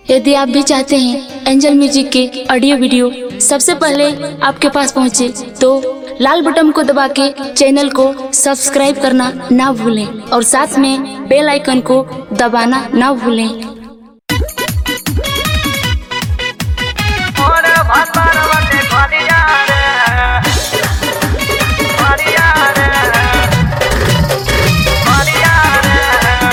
यदि आप भी चाहते हैं एंजल म्यूजिक के ऑडियो वीडियो सबसे पहले आपके पास पहुंचे तो लाल बटन को दबा के चैनल को सब्सक्राइब करना ना भूलें और साथ में बेल आइकन को दबाना ना भूलें ओरे भातार वटे खरिया रे खरिया रे खरिया रे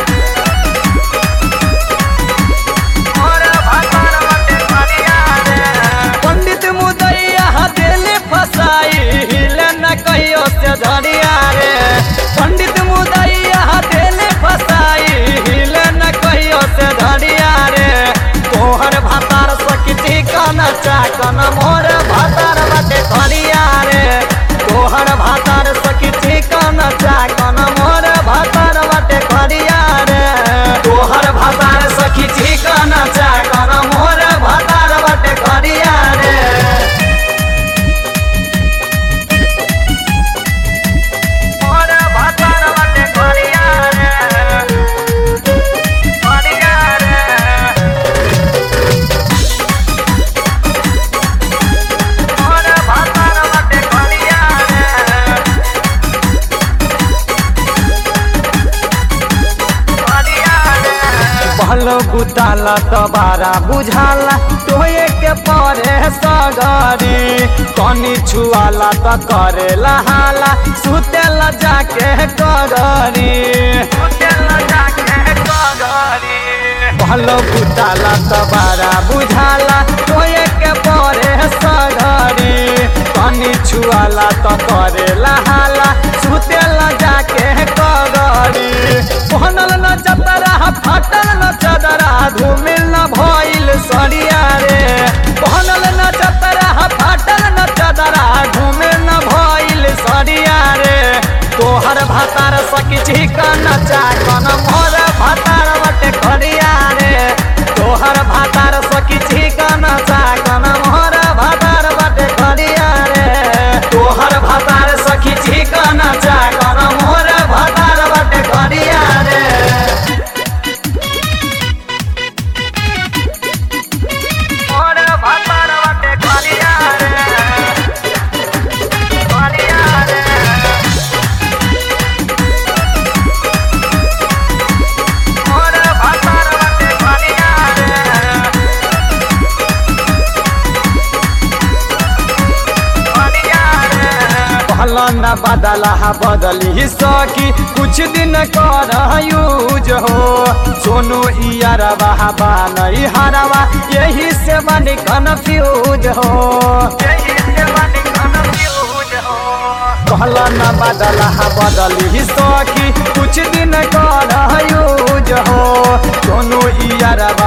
ओरे भातार वटे खरिया रे पंडित मुदैया हथेली फसाई हिले न कहियो से धरिया रे पंडित मुदैया हथेली फसाई हिले न कहियो से धरिया रे तोहर भातार सकिती कन चाकन मोर भातार बाटे खरिया रे तोहर भातार सकिती कन चाकन मोर भातार बाटे खरिया रे तोहर भातार सकिती कन चाकन मोर भातार बाटे खरिया रे मोर भातार बाटे खरिया रे खरिया रे मोर भातार बाटे खरिया रे खरिया रे बहल बुताला तबारा बुझाला टोए के परे सगरी कनी छुआला त करेला हाला सुतेला जाके कररी सुतेला जाके कररी बहल बुताला तबारा बुझाला टोए के परे सगरी कनी छुआला त करेला हाला सुतेला जाके कररी पहनल न चतरा फाटल न चदरा धूमिल न भइल सरिया रे पहनल न चतरा फाटल न चदरा धूमिल न भइल सरिया रे तोहर भातार सकिछि कन चाकन मोर भातार बटे खरिया रे तोहर भातार सकिछि कन चाकन मोर भातार बटे खरिया रे तोहर भातार सकिछि कन चाकन मोर भातार बटे खरिया रे मोर भातार बाटे खरिया रे खरिया रे मोर भातार बाटे खरिया रे खरिया रे पहला न बदला बदली सकी कुछ दिन कर यूज हो सोनू इयरवा बनई हरवा यही से बनी कन्फ्यूज हो यही से बनी कन्फ्यूज हो कहला न बदला बदली सकी कुछ दिन कर यूज हो सोनू इयरवा